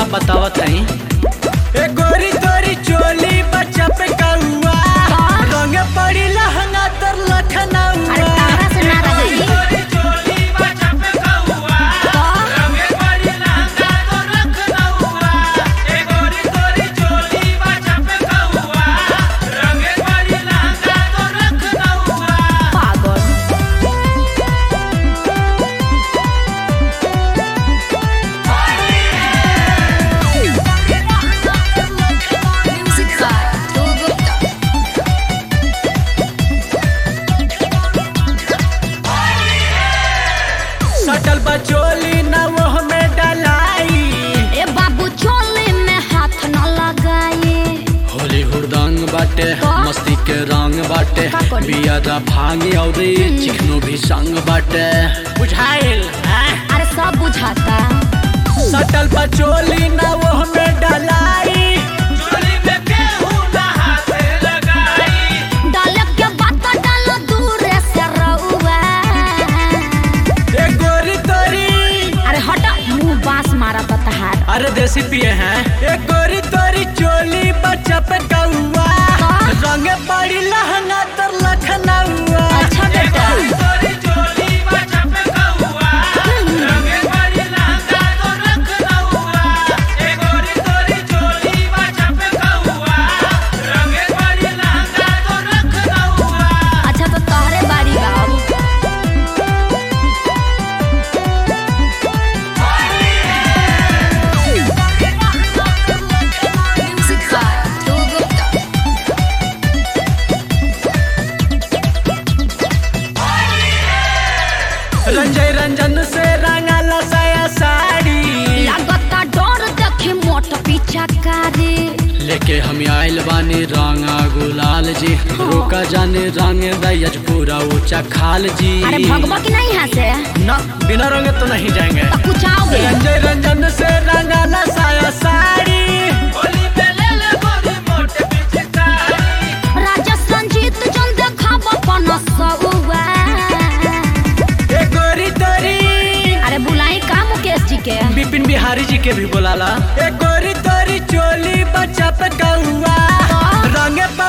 बतावत हई ए गोरी तोरी चोली बच्चा पे कौआ रंग पड़ी लहंगा तर लखनऊ अरे तारा से ना रही पागल Music by Dhruv Gupta. सटल बचोली न वो में डलाई ए बाबू चोली में हाथ न लगाए होली हुड़दंग बाटे का? मस्ती के रंग बाटे का करी? बिया भांगी और चिकनो भी संग बाटे बुझाइल हाँ? अरे सब बुझाता सटल बचोली न वो में डलाई डाले के बात डालो दूर से रउआ ए गोरी तोरी अरे हटा मुंह बांस मारा तो तहार अरे देसी पिए हैं ए गोरी तोरी चोली बच्चा पे कौआ का? रंग पड़ी लहंगा तर लखनऊ अच्छा बेटा अच्छा तो तोहरे बारी बाबू Music by Dhruv Gupta. Ranjay Ranjan से रंगल साया साड़ी लागता डर देखे मोट पीछा करे लेके हम आइल बानी रंगा गुलाल जी रोका जाने रंग दयज पूरा ऊंचा खाल जी अरे भगवा की नहीं यहाँ से ना बिना रंगे तो नहीं जाएंगे तो कुछ आओगे रंजय रंजन से रंगल साया साड़ी राजा संजीत जन देखा बपन सउआ ए गोरी तोरी अरे बुलाई का मुकेश जी के बिपिन बिहारी जी के भी बुलाला ए गोरी तोरी चोली बच्चा पे कौआ रंगे